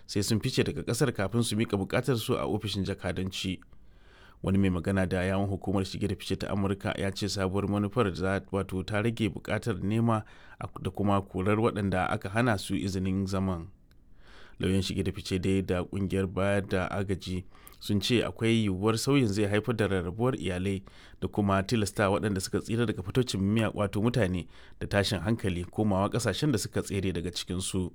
sai sun fice daga kasar kafin su mika bukatar su a ofishin jakadanci wani mai magana da yawon hukumar shige da fice ta amurka ya ce sabuwar manufar za wato ta rage bukatar nema da kuma korar waɗanda aka hana su izinin zaman lauyan shige da fice dai da kungiyar bayar da agaji sun ce akwai yiwuwar sauyin zai haifar da rarrabuwar iyalai da kuma tilasta waɗanda suka tsira daga fitocin miya wato mutane da tashin hankali komawa ƙasashen da suka tsere daga cikinsu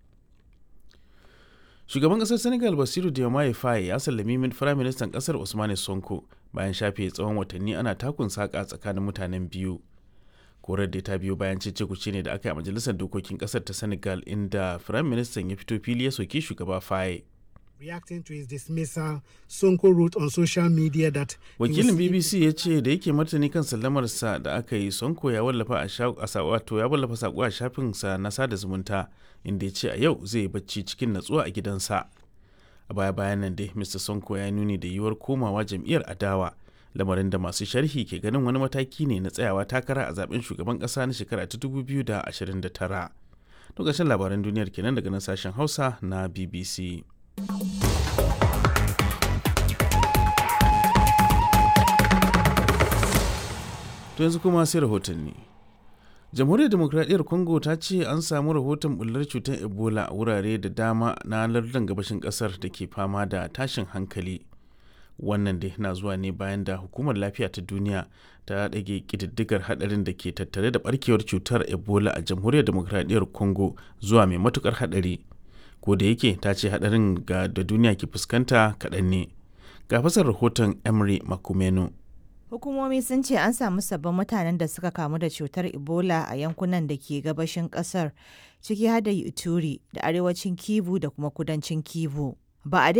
shugaban ƙasar senegal basiru diomaye faye ya sallami min firaministan ƙasar usmane sonko bayan shafe tsawon watanni ana takun saƙa tsakanin mutanen biyu korar da ta biyo bayan cece kuce ne da aka yi a majalisar dokokin kasar ta senegal inda firayim ministan ya fito fili ya soki shugaba faye reacting to his dismissal sonko wrote on social media that wakilin bbc ya ce da yake martani kan sallamarsa da aka yi sonko ya wallafa a wato ya wallafa sako a shafinsa na sada zumunta inda ya ce a yau zai bacci cikin natsuwa a gidansa a baya bayan nan dai mr sonko ya nuni da yiwuwar komawa jam'iyyar adawa lamarin da masu sharhi ke ganin wani mataki ne na tsayawa takara a zaben shugaban kasa na shekara ta 2029 lokacin labaran duniyar kenan daga nan sashen hausa na bbc to yanzu kuma sai rahotanni jamhuriyar demokradiyyar congo ta ce an samu rahoton bullar cutar ebola a wurare da dama na lardin gabashin kasar da ke fama da tashin hankali wannan dai na zuwa ne bayan da hukumar lafiya ta duniya ta ɗage ƙididdigar haɗarin da ke tattare da ɓarkewar cutar ebola a jamhuriyar demokradiyyar congo zuwa mai matukar haɗari ko da yake ta ce haɗarin ga da duniya ke fuskanta kaɗan ne ga fasar rahoton emery makumeno hukumomi sun ce an samu sabbin mutanen da suka kamu da cutar ebola a yankunan da ke gabashin kasar ciki har da ituri da arewacin kivu da kuma kudancin kivu ba a